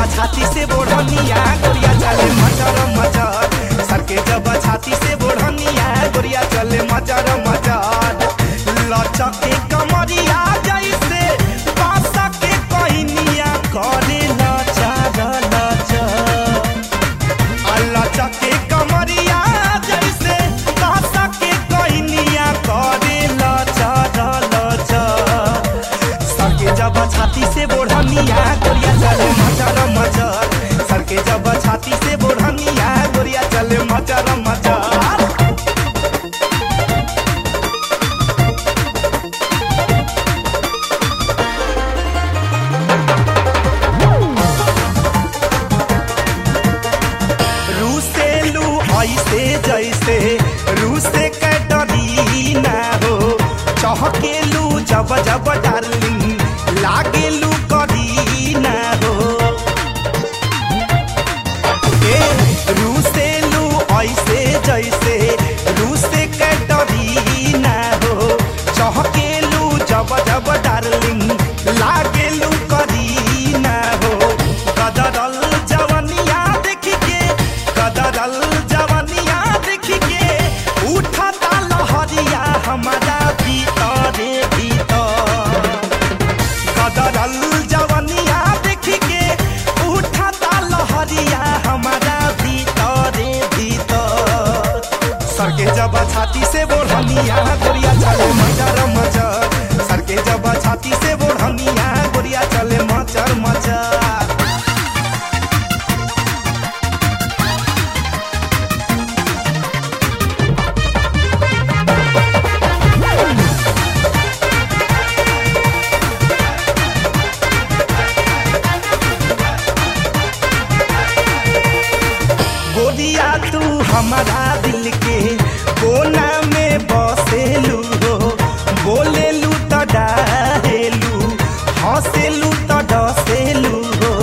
छाती से बोढ़निया गोरिया चले मचर मचर सर के जब छाती से बोढ़निया गोरिया चले मचर मचर लचके कमरिया जैसे बासा के कहनिया करे लचर लचर अल्लाह चके कमरिया जैसे कासा के कहनिया करे लचर लचर सर के जब छाती से बोढ़निया गोरिया चले मचर मचर सर के जब छाती से बोढ़निया गोरिया चले मचर मचर रूसेलू ऐसे जैसे रूसे के डरी ना हो चहकेलू जब जब डार्लिंग लागेलू करी ना हो ए रूसेलू ऐसे जैसे रूसे के डरी ना हो चहकेलू जब जब डार्लिंग लागेलू करी ना हो कदरल जवनिया देख के कदरल जवनिया देख के उठता लहरिया हमारा भीतरे भीतर कदरल जवनिया देख के उठता लहरिया हमारा भीतरे भीतर सर के जब छाती से बोढ़निया गोरिया चले मचर मचर सर के जब छाती से बोढ़निया गोरिया चले मचर मचर गोरिया तू हमारा दिल के कोना में बसेलू हो बोलेलू तो डाहेलू हंसेलू तो डसेलू हो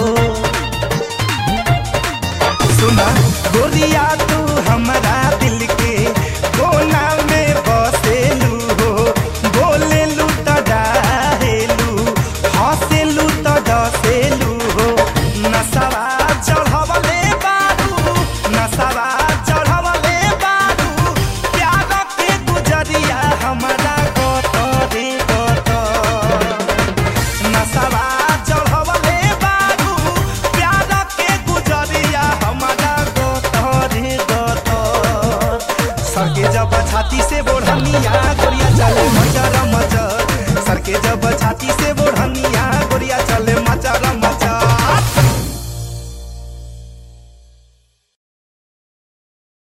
सुना गोरिया तू हमारा दिल के कोना में बसेलू हो बोलेलू तो डाहेलू हंसेलू तो डसेलू हो नसवा चढ़वले बारू नसवा चढ़वले बारू प्यार के गुजरिया हमारा गतरे गतर नसवा चढ़वले बारू प्यार के गुजरिया हमारा गतरे गतर सर के जब छाती से बोढ़निया गोरिया चले मचर मचर सर के जब छाती से बोढ़निया गोरिया चले मचर